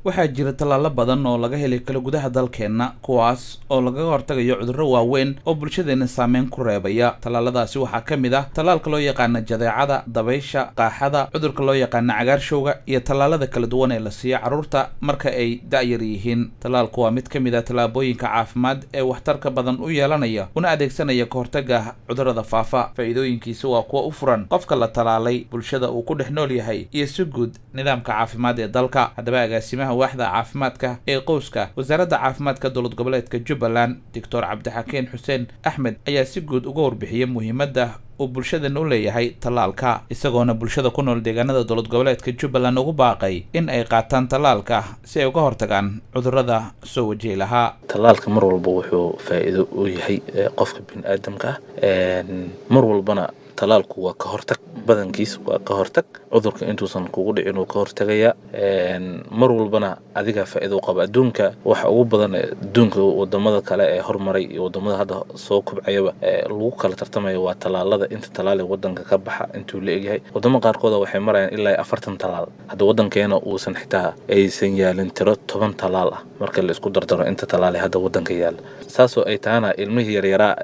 waxaa jira tallaalo badan oo laga heli karo gudaha dalkeenna kuwaas oo lagaga hortagayo cudurro waaweyn oo bulshadeenna saameyn ku reebaya tallaaladaasi waxaa ka mid ah tallaalka loo yaqaana jadeecada dabaysha qaaxada cudurka loo yaqaana cagaarshowga iyo tallaalada kala duwan ee la siiyo carruurta marka ay da'yar yihiin tallaalku waa mid ka mid ah tallaabooyinka caafimaad ee waxtarka badan u yeelanaya una adeegsanaya ka hortaga cudurrada faafa faa'iidooyinkiisa waa kuwa u furan qofka la tallaalay bulshada uu ku dhex nool yahay iyo si guud nidaamka caafimaad ee dalka haddaba agaasimaha waaxda caafimaadka ee qowska wasaaradda caafimaadka dowlad goboleedka jubbaland doctor cabdixakiin xuseen axmed ayaa si guud uga warbixiyey muhiimadda uu bulshadan u leeyahay tallaalka isagoona bulshada ku nool deegaanada dowlad goboleedka jubbaland ugu baaqay in ay qaataan tallaalka si ay uga hortagaan cudurrada soo wajihi lahaa tallaalka mar walba wuxuu faa'iido u yahay qofka bini aadamka ah mar walbana tallaalku waa ka hortag badankiis waa ka hortag cudurka intuusan kugu dhicin uu ka hortagaya mar walbana adigaa faa'iido qaba adduunka waxa ugu badan adduunka wadamada kale ee hormaray iyo wadamada hadda soo kobcayaba lagu kala tartamaya waa tallaalada inta tallaal ee wadanka ka baxa intuu la egyahay wadamo qaarkooda waxay marayaan ilaa afartan tallaal hadda wadankeena uusan xitaa aysan yaalin tiro toban tallaal ah marka la isku dardaro inta tallaal ee hadda wadanka yaala saasoo ay tahana ilmihii yaryaraa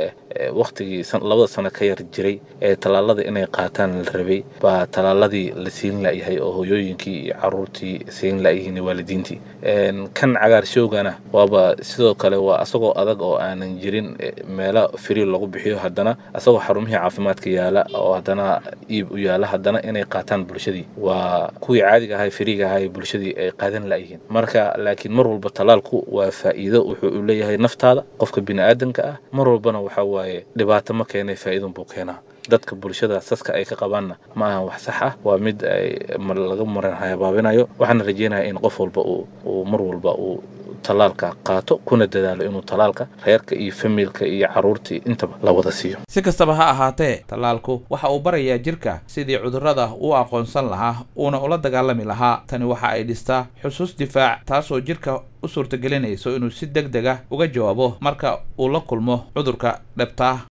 waktigii labada sano ka yar jiray ee tallaalada inay qaataan la rabay baa tallaaladii la siin la'yahay oo hooyooyinkii iyo caruurtii siin la'yihiin waalidiintii kan cagaarshowgana waaba sidoo kale waa asagoo adag oo aanan jirin meelo firi lagu bixiyo haddana asagoo xarumihii caafimaadka yaala oo haddana iib u yaala haddana inay qaataan bulshadii waa kuwii caadiga ahay firiga ahay bulshadii ay qaadan la'yihiin marka laakiin mar walba tallaalku waa faa'iido wuxuu u leeyahay naftaada qofka bini aadanka ah mar walbana waxaa waaye dhibaato ma keenay faa'iidun buu keenaa dadka bulshada saska ay ka qabaanna ma ahan wax sax ah waa mid ay laga maran habaabinayo waxaana rajeynaya in qof walba uu mar walba uu tallaalka qaato kuna dadaalo inuu tallaalka reerka iyo familka iyo carruurtii intaba la wada siiyo si kastaba ha ahaatee tallaalku waxa uu barayaa jirka sidii cudurrada u aqoonsan lahaa uuna ula dagaalami lahaa tani waxa ay dhistaa xusuus difaac taasoo jirka u suurtagelinayso inuu si deg deg ah uga jawaabo marka uu la kulmo cudurka dhabtaa